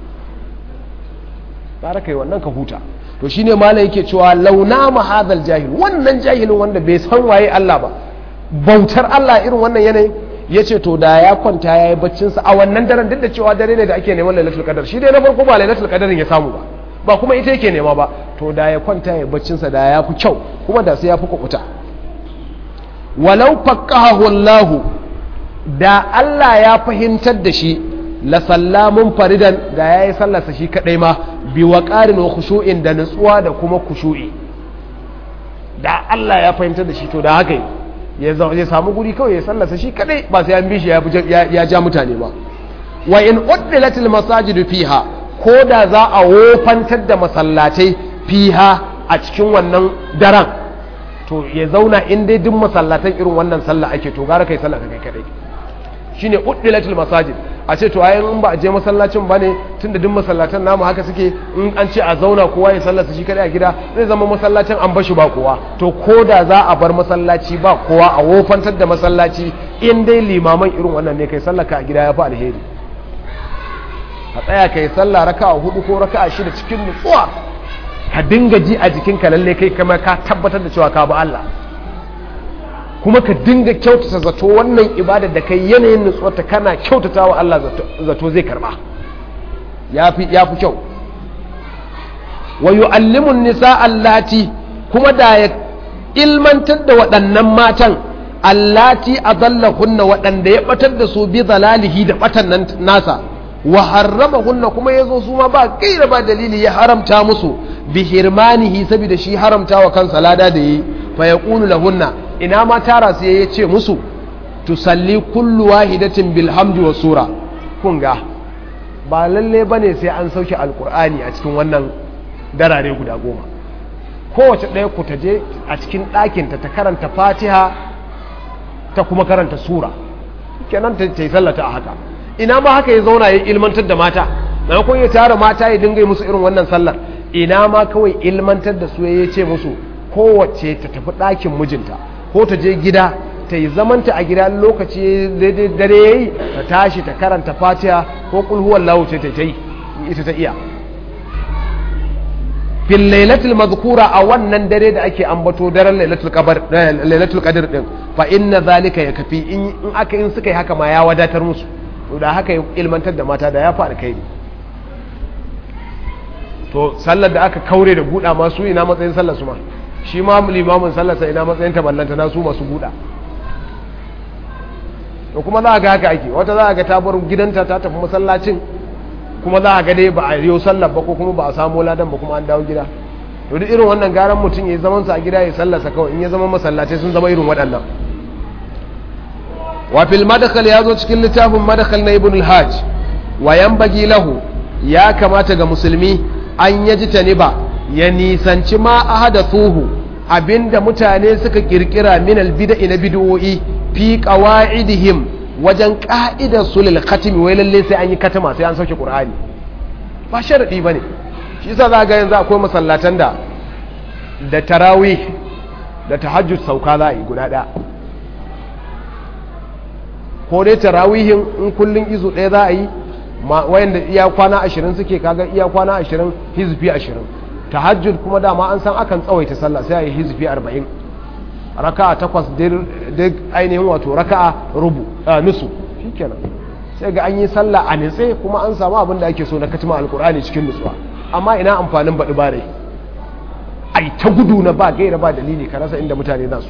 gara kai wannan ka huta to shine malam yake cewa launa mahadal jahil wannan jahilin wanda bai san waye Allah ba bautar Allah irin wannan yanayin ya ce to da ya kwanta ya yi baccinsa a wannan daren duk da cewa dare ne da ake neman lailatul qadar shi dai na farko ba lailatul qadarin ya samu ba ba kuma ita yake nema ba to da ya kwanta ya yi baccinsa da ya fi kyau kuma da sai ya fi kukuta walau faqahahu Allah da Allah ya fahimtar da shi la sallamun faridan da yayi sallarsa shi kadai ma bi waqarin wa khushu'in da nutsuwa da kuma khushu'i da Allah ya fahimtar da shi to da haka yi ya samu guri kawai ya sallasa shi kadai ba sai an bi shi ya ja mutane ba wa in uddilatil masajidu fiha ko da za a wofantar da masallatai fiha a cikin wannan daren to ya zauna in dai duk masallatan irin wannan sallah ake to gara kai sallah kai kadai shine uddilatil masajid a ce to ayin in ba a je masallacin ba ne tunda duk masallatan namu haka suke in an ce a zauna kowa ya sallasa shi kadai a gida zai zama masallacin an bashi ba kowa to ko da za a bar masallaci ba kowa a wofantar da masallaci in dai limaman irin wannan ne kai sallaka a gida ya fi alheri a tsaya kai sallah raka a hudu ko raka a shida cikin nutsuwa ka dinga ji a jikinka lalle kai kama ka tabbatar da cewa ka bi Allah kuma ka dinga kyautata zato wannan ibadar da kai yanayin nutsuwarta kana kyautata wa Allah zato zai karba ya fi kyau wa yu'allimun nisa allati kuma da ya ilmantar da waɗannan matan allati adallahunna waɗanda ya batar da su bi zalalihi da batan nan nasa wa harramahunna kuma yazo su ma ba gaira ba dalili ya haramta musu bi hirmanihi saboda shi haramta wa kansa lada da yi fa yaqulu lahunna ina ma tara su ya ce musu tusalli kullu wahidatin bilhamdi wa sura kun ga ba lalle bane sai an sauke alkur'ani a cikin wannan darare guda goma kowace ɗaya ku ta je a cikin ɗakinta ta karanta fatiha ta kuma karanta sura kenan ta yi sallata a haka ina ma haka ya zauna ya ilmantar da mata na kun ya tara mata ya dinga musu irin wannan sallar ina ma kawai ilmantar da su ya ce musu kowace ta tafi ɗakin mijinta ko ta je gida ta yi zamanta a gida lokaci daidai dare ya yi ta tashi ta karanta fatiha ko kulhuwar lawuce ta yi ita ta iya fil lailatul mazkura a wannan dare da ake ambato daren lailatul qadar lailatul qadar din fa inna zalika yakfi in aka in suka yi haka ma ya wadatar musu to da haka ilmantar da mata da ya fa alkhairi to sallar da aka kaure da buɗa ma su ina matsayin sallar su ma shi ma limamin sallarsa ina matsayin taballanta na su masu buɗa to kuma za a ga haka ake wata za a ga ta bar gidanta ta tafi masallacin kuma za a ga dai ba a yi sallar ba ko kuma ba a samu ladan ba kuma an dawo gida to duk irin wannan garan mutum ya zaman sa a gida ya sallarsa kawai in ya zama masallatai sun zama irin waɗannan wa fil madkhal ya zo cikin littafin madkhal na ibn al-hajj wa yanbaghi lahu ya kamata ga musulmi an yaji taniba ya nisanci ma ahadathuhu abinda mutane suka kirkira min albid'i na bid'o'i fi qawaidihim wajen ka'idar sulul khatimi wai lalle sai an yi katama sai an sauke qur'ani ba sharadi bane shi yasa za ga yanzu akwai masallatan da da tarawih da tahajjud sauka za a yi guda ɗaya ko dai tarawihin in kullun izu ɗaya za a yi wayanda iya kwana ashirin suke kaga iya kwana ashirin hizfi ashirin tahajjud kuma dama an san akan tsawaita sallah sai a yi hizfi arba'in raka'a takwas duk ainihin wato raka'a rubu nusu shikenan sai ga an yi sallah a nitse kuma an samu abin da ake so na katima alkur'ani cikin nutsuwa amma ina amfanin baɗi bare ai ta gudu na ba gaira ba dalili ka rasa inda mutane za su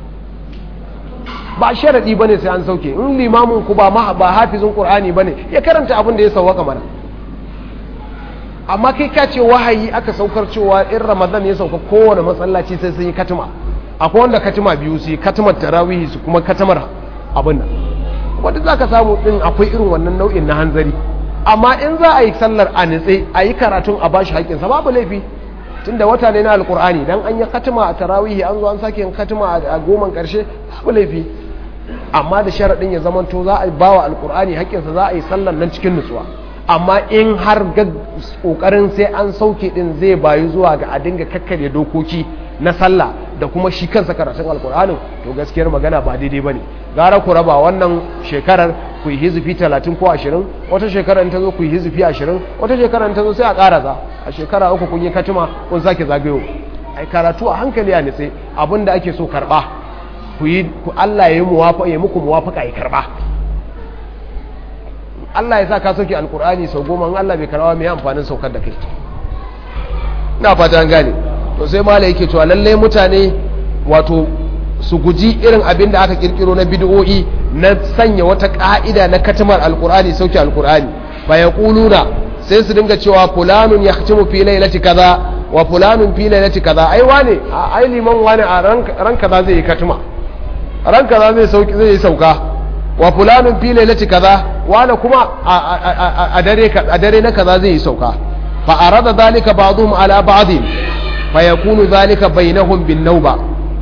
ba sharaɗi bane sai an sauke in limamin ku ba ba hafizin qur'ani bane ya karanta abin da ya sauwaka mana amma kai ka ce wahayi aka saukar cewa in ramadan ya sauka kowane masallaci sai sun yi katima akwai wanda katima biyu su yi katimar tarawihi su kuma katimar abin nan wanda za ka samu din akwai irin wannan nau'in na hanzari amma in za a yi sallar a nitse a yi karatun a bashi haƙƙinsa babu laifi tunda wata ne na alkur'ani dan an yi katima a tarawihi an zo an sake yin katima a goman karshe babu laifi amma da sharaɗin ya zamanto za a ba wa alkur'ani haƙƙinsa za a yi sallar nan cikin nutsuwa amma in har ga ƙoƙarin sai an sauke ɗin zai bayu zuwa ga a dinga kakkarya dokoki na sallah da kuma shi kansa karatun alkur'anin to gaskiyar magana ba daidai bane gara ku raba wannan shekarar ku yi hizifi 30 ko 20 wata shekarar ta zo ku yi hizifi 20 wata shekarar ta zo sai a karasa a shekara uku kun yi katima kun sake zagayo ai karatu a hankali a nitse abinda ake so karba ku yi ku Allah ya yi muwafa ya muku muwafaka ya karba Allah ya sa ka sauke alkur'ani sau goma in Allah bai karba mai amfanin saukar da kai ina fata an gane to sai mala yake cewa lallai mutane wato su guji irin abin da aka kirkiro na bid'o'i na sanya wata ka'ida na katamar alkur'ani sauke alkur'ani fa yaquluna sai su dinga cewa fulanun yahtimu fi lailati kaza wa fulanun fi lailati kaza ai wane ai liman wane a ran kaza zai yi katuma ran kaza zai sauki zai yi sauka wa fulanun fi lailati kaza wane kuma a dare a dare na kaza zai yi sauka fa arada dhalika ba'dhum ala ba'd fa yakunu dhalika bainahum bin nawba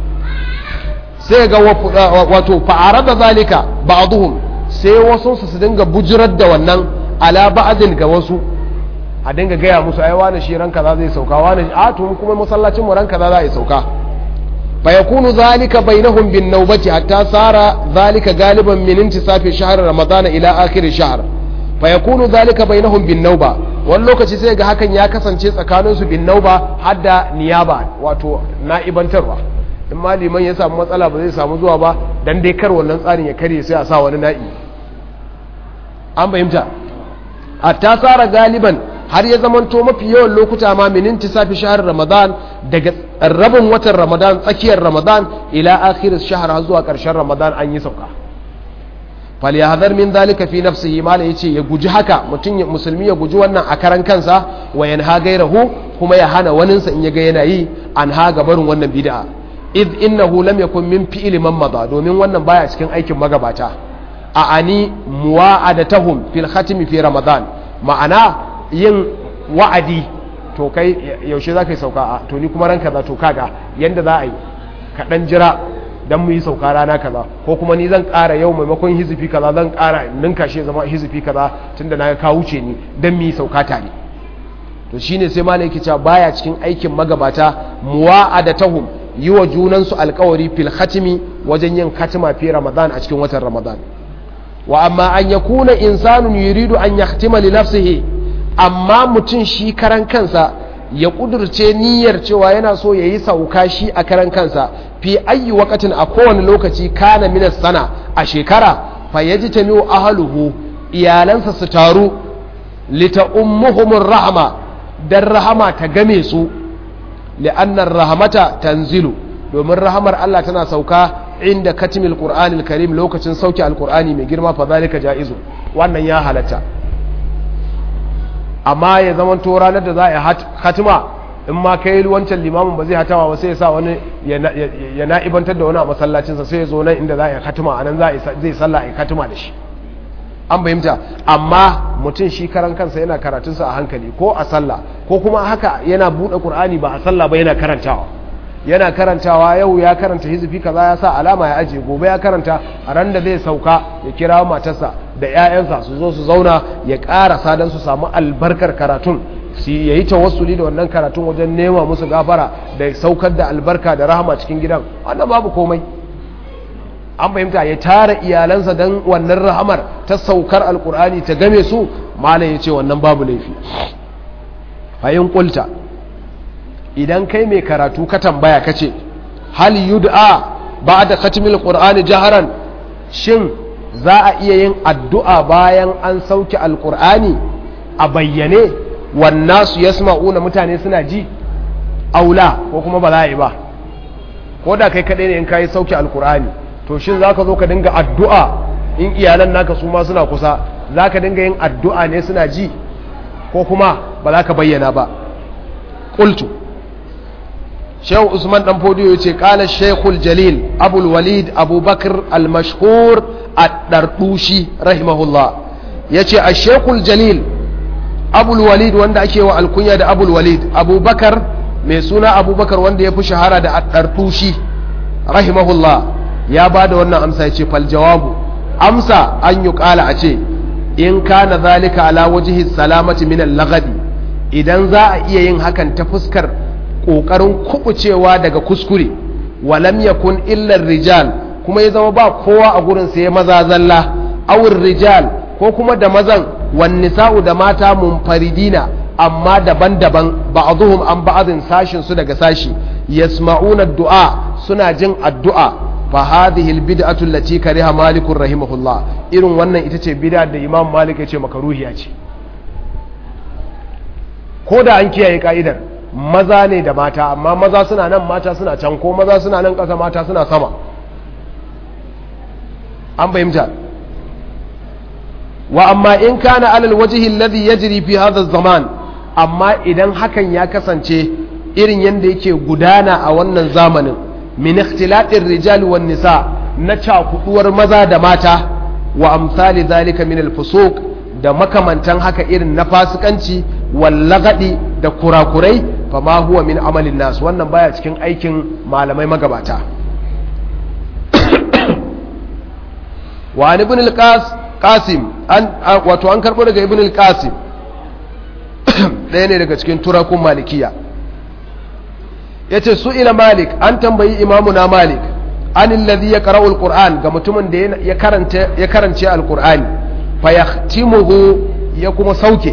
sai ga wato fa arada dhalika ba'dhum sai wasu su dinga bujirar da wannan ala ba'din ga wasu a dinga gaya musu ai wani shi ranka za zai sauka wani a to kuma masallacin mu ranka za za yi sauka fa yakunu zalika bainahum bin nawbati hatta sara zalika galiban min intisafi shahr ramadan ila akhir shahr fa yakunu zalika bainahum bin nawba wani lokaci sai ga hakan ya kasance tsakanin su bin nawba hadda niyaba wato na'ibantarwa in ma liman ya samu matsala ba zai samu zuwa ba dan dai kar wannan tsarin ya karye sai a sa wani na'i an fahimta hatta sara galiban har ya zamanto mafi yawan lokuta ma min intisafi shahr ramadan daga rabin watan ramadan tsakiyar ramadan ila akhir shahr har zuwa karshen ramadan an yi sauka falyahdhar min dhalika fi nafsihi mala yace ya guji haka mutum musulmi ya guji wannan a karan kansa wa yanha gairahu kuma ya hana waninsa in ya ga yana yi an ha barin wannan bid'a id innahu lam yakun min fi'li man madha domin wannan baya cikin aikin magabata a ani muwa'adatahum fil khatmi fi ramadan ma'ana yin wa'adi to kai yaushe za ka yi sauka a to ni kuma ran kaza to kaga yanda za a yi ka dan jira dan mu yi sauka rana kaza ko kuma ni zan ƙara yau maimakon hizifi kaza zan ƙara ninka shi zama hizifi kaza tunda na ka wuce ni dan mu yi sauka tare to shine sai malai yake cewa baya cikin aikin magabata muwa'adatahum yi wa junansu alkawari fil khatimi wajen yin khatima fi ramadan a cikin watan ramadan wa amma an yakuna insanun yuridu an yahtima li nafsihi amma mutum shi karan kansa ya kudurce niyyar cewa yana so ya yi sauka shi a karan kansa fi ayi wakatin a kowane lokaci kana minas sana a shekara fa yaji ta miyo ahaluhu iyalansa su taru lita ummuhumur rahama dan rahama ta game su li'annar rahamata tanzilu domin rahamar Allah tana sauka inda katimil qur'anil karim lokacin sauke alqur'ani mai girma fa zalika jaizu wannan ya halatta amma ya zama to ranar da za a yi hatima in ma kai wancan limamin ba zai hatawa ba sai ya sa wani ya na'ibantar da wani a masallacinsa sai ya zo nan inda za a yi hatima a nan zai sallah a yi hatima da shi an fahimta amma mutum shi karan kansa yana karatunsa a hankali ko a sallah ko kuma haka yana buɗe ƙur'ani ba a sallah ba yana karantawa yana karantawa yau ya karanta hizifi kaza ya sa alama ya ajiye gobe ya karanta a ran da zai sauka ya kira matarsa da 'ya'yansa su zo su zauna ya ƙarasa don su samu albarkar karatun su ya yi tawassuli da wannan karatun wajen nema musu gafara da saukar da albarka da rahama cikin gidan wannan babu komai an fahimta ya tara iyalansa don wannan rahamar ta saukar alkur'ani ta game su malam ya ce wannan babu laifi fahim kulta idan kai mai karatu ka tambaya ka ce hal yud'a ba da katimil qur'ani jaharan shin za a iya yin addu'a bayan an sauke alkur'ani a bayyane wannasu yasma'una mutane suna ji aula ko kuma ba za a yi ba ko da kai kaɗai ne in kayi sauke alkur'ani to shin za ka zo ka dinga addu'a in iyalan naka su ma suna kusa za ka dinga yin addu'a ne suna ji ko kuma ba za ka bayyana ba ƙultu shehu usman dan fodiyo ce ƙala shekul jalil abul walid abubakar al-mashhur a ɗarɗushi rahimahullah ya ce a shekul jalil abul walid wanda ake wa alkunya da abul walid abubakar mai suna abubakar wanda ya fi shahara da ɗarɗushi rahimahullah ya ba da wannan amsa ya ce fal jawabu amsa an yi kala a ce in kana zalika ala wajihi salamati min lagadi idan za a iya yin hakan ta fuskar ƙoƙarin kubucewa daga kuskure walam yakun illar rijal kuma ya zama ba kowa a gurin sai maza zalla awur rijal ko kuma da mazan wan nisa'u da mata munfaridina amma daban-daban ba'dhum an ba'dhin sashin su daga sashi yasma'una du'a suna jin addu'a fa hadhihi albid'atu allati kariha malik rahimahullah irin wannan ita ce bid'a da imam malik ya ce makaruhiya ce ko da an kiyaye ka'idar maza ne da mata amma maza suna nan mata suna can ko maza suna nan ƙasa mata suna sama an fahimta wa amma in kana alal wajhi alladhi yajri fi hadha zaman amma idan hakan ya kasance irin yadda yake gudana a wannan zamanin min ikhtilatir rijal wan nisa na cakuduwar maza da mata wa amsali zalika min al-fusuq da makamantan haka irin na fasikanci wallagadi da kurakurai fama huwa min amalin nas wannan baya cikin aikin malamai magabata wa an ibn al-qasim an wato an karbo daga ibn al-qasim ɗaya ne daga cikin turakun malikiya yace su ila malik an tambayi imamu na malik an alladhi yaqra'u al-qur'an ga mutumin da ya karanta ya karance al-qur'ani fa yahtimuhu ya kuma sauke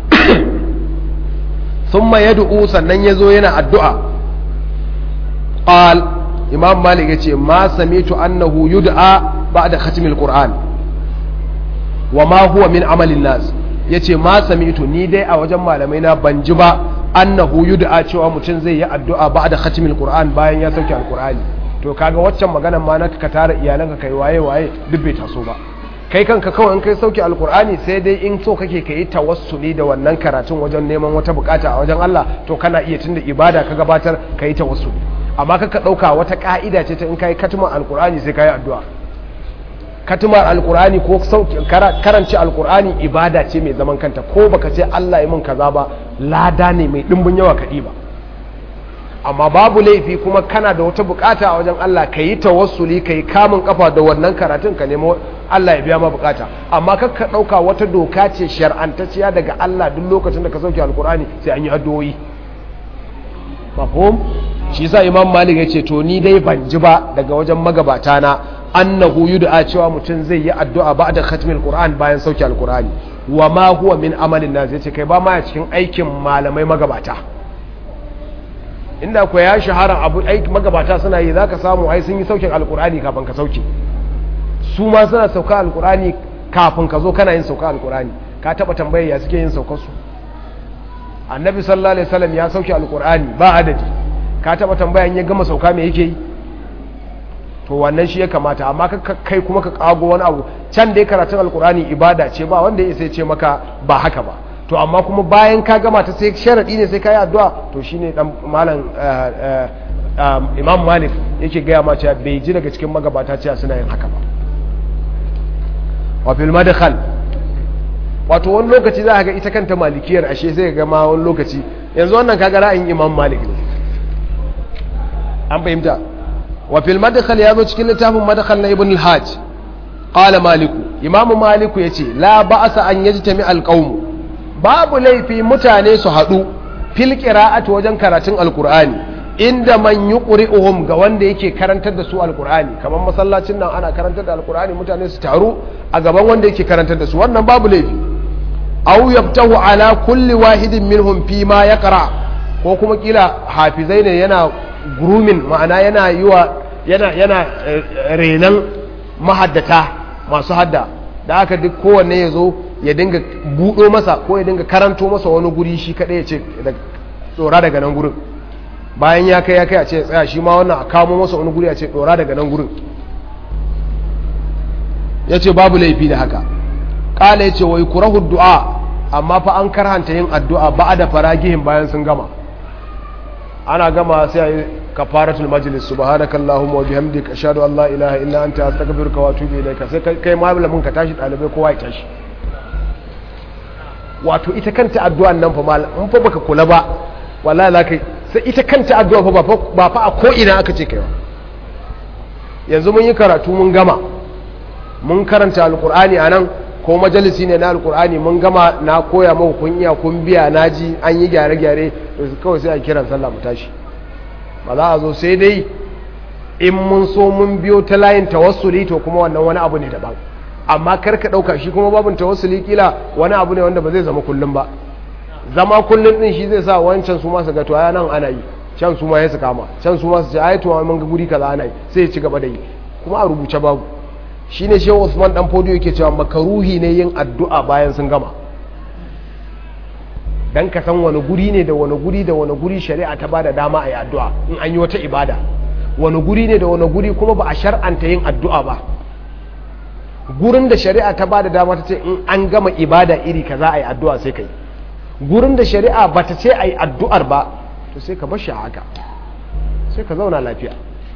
thumma yad'u sannan yazo yana addu'a qal imam malik yace ma samitu annahu yud'a ba'da khatm al-qur'an wa ma huwa min amalin nas yace ma samitu ni dai a wajen malamai na ban ji ba annahu yud'a cewa mutum zai yi addu'a ba'da khatm al-qur'an bayan ya sauke al-qur'ani to kaga waccan maganar ma naka ka tara iyalanka kai waye waye duk bai taso ba kai kanka kawai in kai sauke alkur'ani sai dai in so kake ka yi tawassuli da wannan karatun wajen neman wata bukata a wajen Allah to kana iya tunda ibada ka gabatar ka yi tawassuli amma kaka ɗauka wata ka'ida ce ta in kai katimar alkur'ani sai ka yi addu'a katimar alkur'ani ko karanci alkur'ani ibada ce mai zaman kanta ko baka ce Allah ya min kaza ba lada ne mai dimbin yawa kaɗi ba amma babu laifi kuma kana da wata bukata a wajen Allah ka yi tawassuli ka yi kamun kafa da wannan karatun ka nemo Allah ya biya ma bukata amma kar ka ɗauka wata doka ce shar'antacciya daga Allah duk lokacin da ka sauke alkur'ani sai an yi addu'o'i mafhum shi yasa imam malik ya ce to ni dai ban ji ba daga wajen magabata na annahu yud'a cewa mutum zai yi addu'a ba'da khatmil qur'an bayan sauke alkur'ani wa ma huwa min amalin nas yace kai ba ma cikin aikin malamai magabata inda ku ya shahara abu aiki magabata suna yi za ka samu ai sun yi saukin alkurani kafin ka sauke su ma suna sauka alkurani kafin ka zo kana yin sauka alkurani ka taba tambayar ya suke yin saukar su annabi sallallahu alaihi wasallam ya sauke alkurani ba adadi ka taba tambayan ya gama sauka me yake yi to wannan shi ya kamata amma ka kai kuma ka kago wani abu can dai karatun alkurani ibada ce ba wanda ya sai ce maka ba haka ba to amma kuma bayan ka gama ta sai sharadi ne sai ka yi addu'a to shine dan malam imam malik yake gaya ma cewa bai ji daga cikin magabata cewa suna yin haka ba wa fil madkhal wato wani lokaci za ka ga ita kanta malikiyar ashe sai ga ma wani lokaci yanzu wannan kaga ra'ayin imam malik ne an fahimta wa fil madkhal ya zo cikin littafin madkhal na ibn al-hajj qala maliku imam maliku yace la ba'sa an yajtami al-qawm babu laifi mutane su haɗu fil qira'ati wajen karatun alqur'ani inda man yuqri'uhum ga wanda yake karantar da su alqur'ani kamar masallacin nan ana karantar da alqur'ani mutane su taru a gaban wanda yake karantar da su wannan babu laifi aw yaftahu ala kulli wahidin minhum fi ma yaqra ko kuma kila hafizai ne yana grooming ma'ana yana yiwa yana yana renan mahaddata masu hadda da aka duk kowanne ya zo ya dinga buɗo masa ko ya dinga karanto masa wani guri shi kaɗai ya ce tsora daga nan gurin bayan ya kai ya kai a ce tsaya shi ma wannan a kamo masa wani guri a ce tsora daga nan gurin ya ce babu laifi da haka ƙala ya ce wai kurahu du'a amma fa an karhanta yin addu'a ba da faragihin bayan sun gama ana gama sai a yi kafaratul majlis subhanaka allahumma wa bihamdika ashhadu an la ilaha illa anta astaghfiruka wa atubu ilayka sai kai malamin ka tashi dalibai kowa ya tashi wato ita kanta addu'an nan fa mal in fa baka kula ba wallahi la kai sai ita kanta addu'a fa ba fa a ko ina aka ce kaiwa yanzu mun yi karatu mun gama mun karanta alqur'ani anan ko majalisi ne na alqur'ani mun gama na koya muku kun iya kun biya naji an yi gyare gyare kawai sai a kiran sallah mu tashi ba za a zo sai dai in mun so mun biyo ta layin tawassuli to kuma wannan wani abu ne daban amma kar ka ɗauka shi kuma babin tawassuli kila wani abu ne wanda ba zai zama kullum ba zama kullum din shi zai sa wancan su masu ga to aya nan ana yi can su ma ya su kama can su ma su ce ai to mun ga guri kaza ana yi sai ya ci gaba da yi kuma a rubuce babu shine shehu Usman dan Fodio yake cewa makaruhi ne yin addu'a bayan sun gama dan ka san wani guri ne da wani guri da wani guri shari'a ta bada dama a yi addu'a in an yi wata ibada wani guri ne da wani guri kuma ba a shar'anta yin addu'a ba gurin da shari'a ta bada dama ta ce in an gama ibada iri kaza a yi addu'a sai ka yi gurin da shari'a ba ta ce a yi addu'ar ba to sai ka bar shi haka sai ka zauna lafiya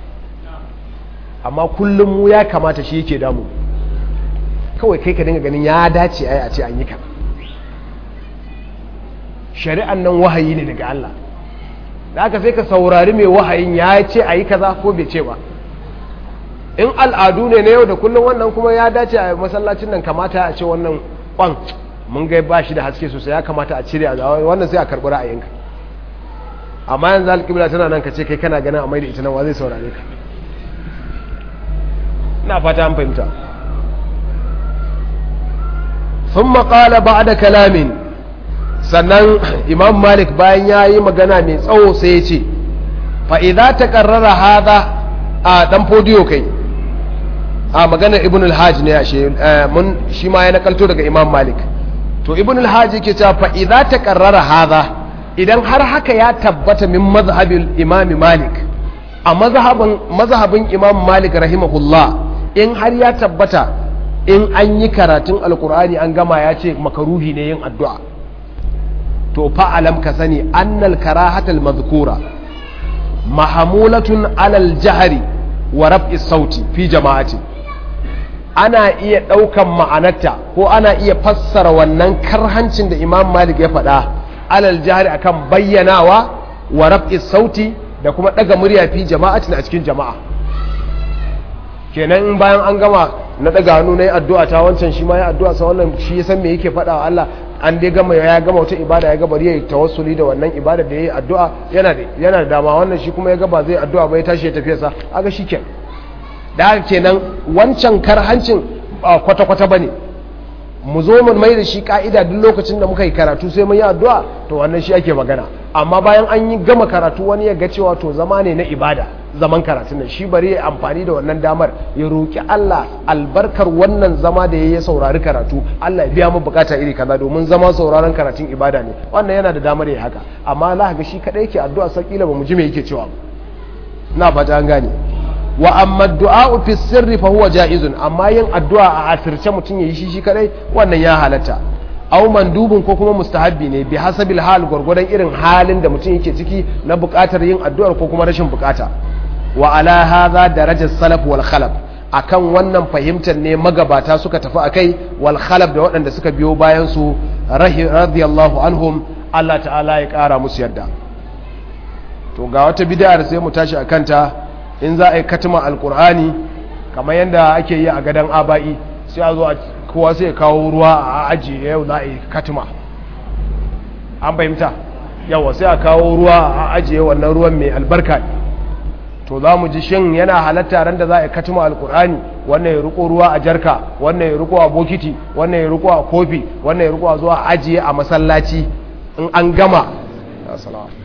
amma kullum mu ya kamata shi yake damu kawai kai ka dinga ganin ya dace ai a ce an yi ka shari'an nan wahayi ne daga Allah da aka sai ka saurari mai wahayin ya ce a yi kaza ko bai ce ba in al'adu ne na yau da kullum wannan kuma ya dace a masallacin nan kamata a ce wannan kwan mun gai ba shi da haske sosai ya kamata a cire a wannan sai a karɓi ra'ayinka amma yanzu alƙibla tana nan ka ce kai kana ganin a mai da ita nan wa zai saurare ka ina fata an fahimta sun maƙala ba da kalamin sannan imam malik bayan ya yi magana mai tsawo sai ya ce fa'iza ta ƙarrara haza a ɗan fodiyo kai a maganar ibn al-hajj ne shi ma ya nakalto daga imam malik to ibn al-hajj yake cewa fa'iza ta ƙarrara haza idan har haka ya tabbata min mazhabin imam malik a mazhabin imam malik rahimahullah in har ya tabbata in an yi karatun alkur'ani an gama ya ce makaruhi ne yin addu'a to fa'alam ka sani annal karahatal mazkura mahamulatun alal jahari wa rab'i sauti fi jama'ati ana iya ɗaukan ma'anarta ko ana iya fassara wannan karhancin da imam malik ya faɗa alal jahari akan bayyanawa wa rab'i sauti da kuma ɗaga murya fi jama'atin a cikin jama'a kenan in bayan an gama na daga hannu na yi addu'a ta wancan shi ma ya addu'a sa wannan shi ya san me yake faɗa wa Allah an dai gama ya gama wata ibada ya gaba ya tawassuli da wannan ibada da ya yi addu'a yana da yana da dama wannan shi kuma ya gaba zai addu'a bai tashi ya tafi sa aga shikenan da haka kenan wancan karhancin ba kwata kwata bane mu zo mu mai da shi ka'ida duk lokacin da muka yi karatu sai mun yi addu'a to wannan shi ake magana amma bayan an yi gama karatu wani ya ga cewa to zama ne na ibada zaman karatun nan shi bari ya amfani da wannan damar ya roki Allah albarkar wannan zama da ya saurari karatu Allah ya biya mu bukata iri kaza domin zama sauraron karatun ibada ne wannan yana da damar ya haka amma Allah ga shi kadai yake addu'a sakila ba mu ji me yake cewa na fata an gane wa amma du'a fi sirri fa huwa jaizun amma yin addu'a a asirce mutum yayi shi shi kadai wannan ya halatta aw mandubun ko kuma mustahabbi ne bi hasabil hal gurgurdan irin halin da mutum yake ciki na buƙatar yin addu'ar ko kuma rashin buƙata wa ala hadha darajar salaf wal khalaf akan wannan fahimtar ne magabata suka tafi akai wal khalaf da waɗanda suka biyo bayan su radiyallahu anhum Allah ta'ala ya ƙara musu yarda to ga wata bid'ar sai mu tashi akan ta in za a yi katima alkur'ani kamar yadda ake yi a gadon aba'i sai a zo kowa sai kawo ruwa a ajiye yau za a yi katima an fahimta yawa sai a kawo ruwa a ajiye wannan ruwan mai albarka to za mu ji shin yana halatta ran da za a yi katima alkur'ani wannan ya riko ruwa a jarka wannan ya riko a bokiti wannan ya riko a kofi wannan ya riko a zuwa ajiye a masallaci in an gama